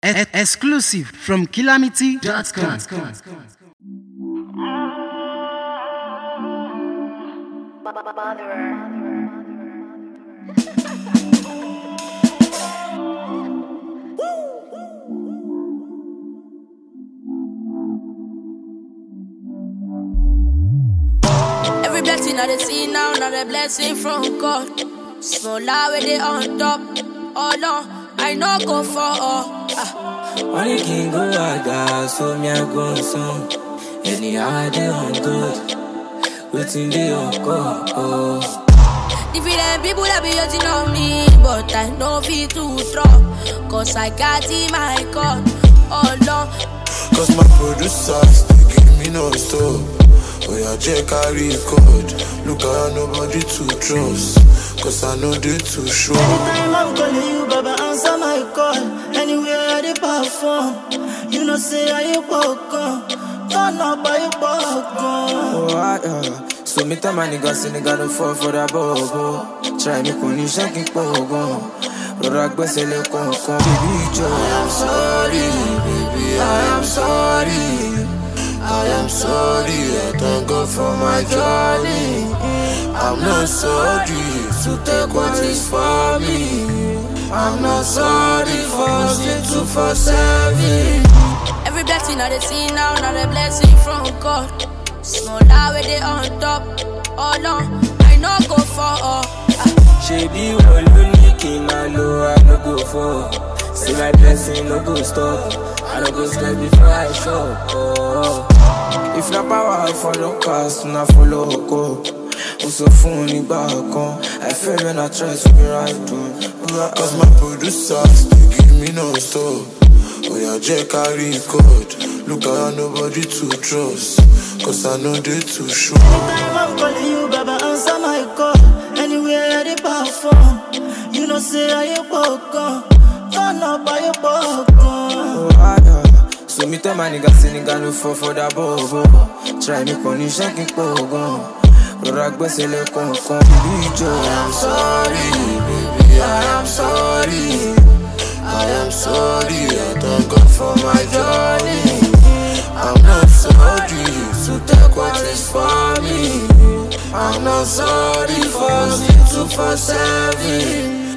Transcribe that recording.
E- exclusive from calamity.com. Every blessing I dey see now, not a blessing from God. Small lie where they on top. Oh no, I no go for all. Ah. Money can go aga, so me I go some. Anyhow I dey on good, waiting dey on call. Oh. Different people that be hating on me, but I know fit to drop. Cause I got in my God. Oh no, Cause my producers, they give me no stop. Oh yeah, Jack carry code. Look around, nobody to trust. Cause I know they too sure. Anytime I'm calling you, Baba, answer my call. Anywhere I dey perform, you know say I ain't welcome. Turn up, I ain't welcome. Oh, I, uh, so me tell my niggas, say nigga don't fall for that bobo. Try me kò ní iṣẹ́ kí n pọ̀ gan. Rọra gbẹ́sẹ̀ lé kọ̀ọ̀kan. Baby ìjọ. I am sorry, baby, I am sorry. I am sorry, I thank God for my journey. I'm not sorry to take what is for me. I'm not sorry for sin to for serving. every blessing I dey see now, not a blessing from God. Small lie where they on top. Oh no, I no go for all. Ah. Ṣebí wọ́n ló ní kí n máa lo I no go fall. Say my blessing no go stop. I no go stress before I shop. Oh. If na power follow cast, na follow oko. Mo sọ fún un nígbà kan, I feel when I try to be right on. Cause my producers, they give me no stop. Oh yeah, Jack carry code. Look around, nobody to trust. Cause I know they too sure. Anytime I'm calling you, Baba, answer my call. Anywhere I dey perform, you know say I ain't welcome. Turn up, I ain't welcome. Oh, I, uh, so me tell my niggas, say nigga no fall for that bobo. Try me kò ní iṣẹ́ kí n pọ̀ gan. Rọra gbẹ́sẹ̀ lé kọ̀ọ̀kan. Ìlú ìjọ. I'm sorry, baby, I am sorry. I am sorry, I thank God for my journey. I'm not sorry to take what is for me. I'm not sorry for sin to for serving.